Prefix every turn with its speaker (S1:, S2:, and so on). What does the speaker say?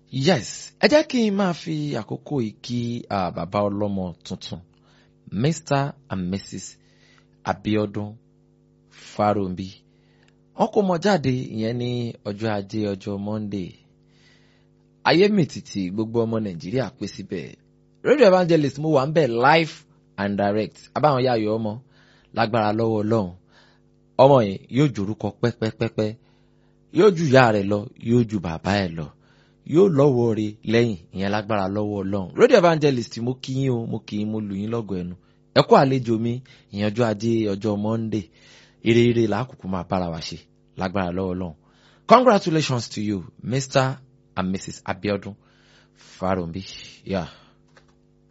S1: yes ẹ jẹ́ kí n máa fi àkókò yìí kí ah, bàbá ọlọ́mọ tuntun mr and mrs abiodun farombi wọn kó mọ jáde ìyẹn ní ọjọ́ ajé ọjọ́ monday ayé mìtìtì gbogbo ọmọ nàìjíríà pé síbẹ̀ radio evangelist mo wà ń bẹ̀ live and direct abáwọn yá ayọ̀ ọmọ lágbára lọ́wọ́ ọlọ́run ọmọ yẹn yóò jòrúkọ pẹ́pẹ́pẹ́pẹ́ yóò ju ìyá rẹ̀ lọ yóò ju bàbá ẹ̀ lọ yóò lọ́wọ́ rẹ̀ lẹ́yìn ìyẹn lágbára lọ́wọ́ ọlọ́run radio evangelist mo kí yín o mo kí yín mo lù yín lọ́gọ̀ ẹnu ẹ kú àlejò mi ìyẹn ọjọ́ ajé ọjọ́ monday ire ire làákùkù máa bára wa ṣe lágbára lọ́wọ́ ọlọ́run congratulations to you mr and mrs abiodun farombi yeah.